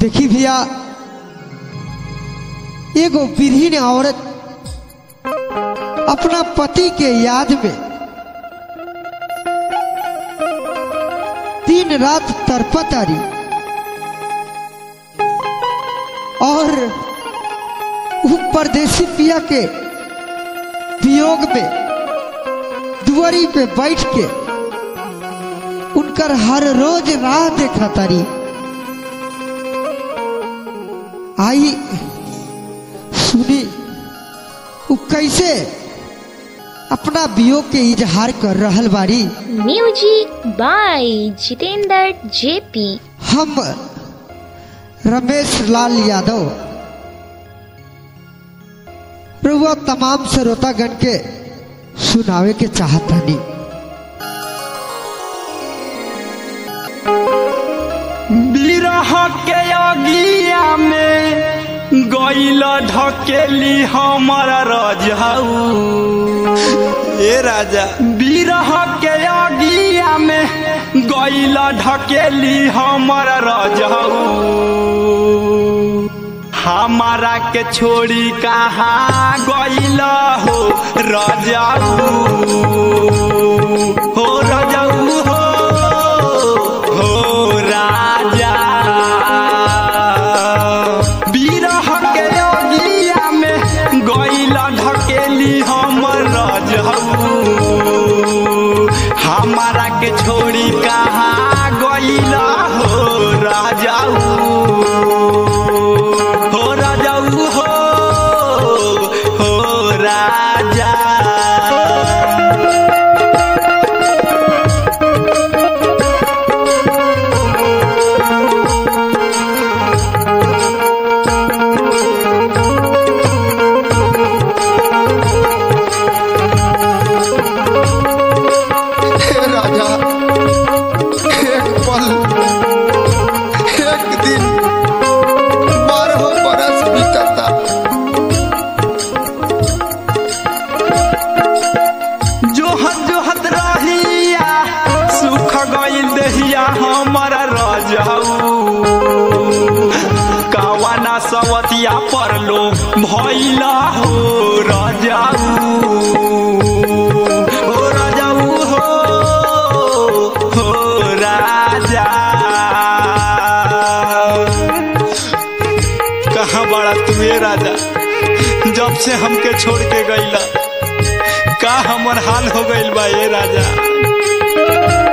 देखी भैया एगो विहीन औरत अपना पति के याद में दिन रात तरपत आ रही और वो परदेसी पिया के वियोग में दुआरी पे बैठ के उनकर हर रोज राह देखा तारी आई सुनी वो कैसे अपना वियोग के इजहार कर रहल बारी म्यूजिक बाय जितेंद्र जेपी हम रमेश लाल यादव रुआ तमाम श्रोतागण के सुनावे के चाहतानी बिरह के अगिया में गईल ढकेली हमर रजऊ ए राजा बिरह के अगिया में गईल ढकेली हमर रजऊ हमारा के छोड़ी कहाँ गईल हो रजऊ हो रजऊ हो हो राजा बिरह के अगिया में गईल ढकेली हमर रजऊ हमारा के छोड़ी कहाँ गईल हो राजाऊ हो राजाऊ हो हो राजा हे राजा एक पल एक दिन बारह बरस बीतता जोहत जोहत रहिया सुख गईल दहिया हमर रजऊ कावाना सवतिया परलो भइला हो रजाऊ हो रजाऊ हो हो राजा कहाँ बड़ा तुए राजा जब से हमके छोड़ के गईला का हमर हाल हो गईल बा ए राजा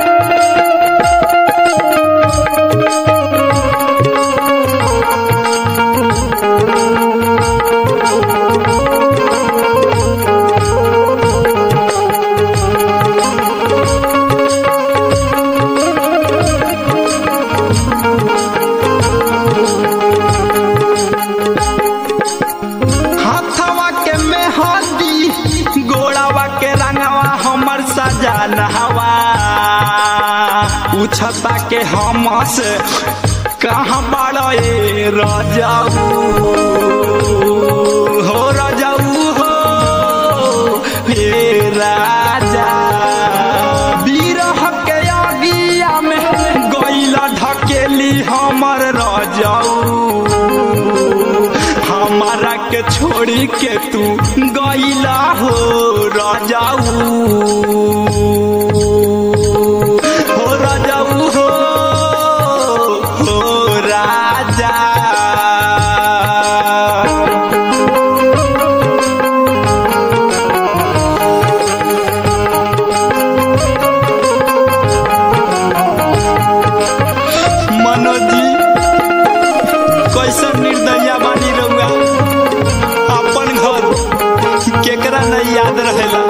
हाथवा के मेहंदी गोड़ावा के रंगवा हमर सजान हवा उछता के हम से कहाँ बड़ा ए रजाऊ हो रजाऊ हो हे राजा बिरह के अगिया में गईला ढकेली हमर रजाऊ हमारा के छोड़ी के तू गईला हो राजाऊ हो राजाऊ हो हो राजा मनोज जी कैसन निर्दया बानी रहुआ अपन घर केकरा नहीं याद रहेला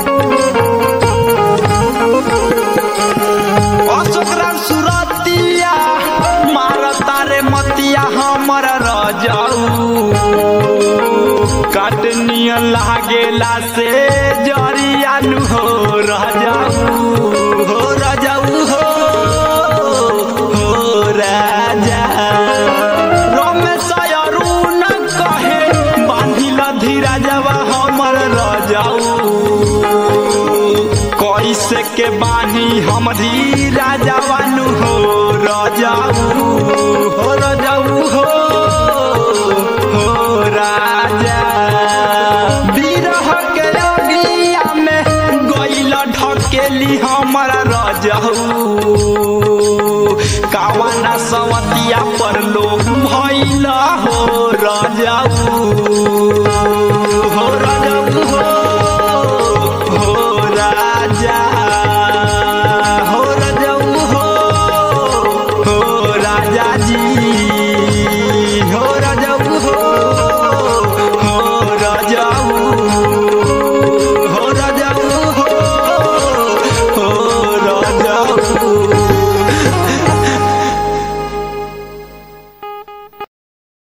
अशोकरा सुरतिया मारता रे मतिया हमर रजाऊ काटनियन लागेला से जरिया नु हो रजाऊ हो रजाऊ हो हो राजा रमेश अरुण कहे बांधिल धीरा जवा हमर रजाऊ कैसे के बानी हम धीरा जवानु हो रजाऊ हो रजाऊ हो हो राजा बिरह के अगिया में गइल ढकेली हमारा रजहू कावाना सवतिया पर लोग भइल हो रजऊ हो रजऊ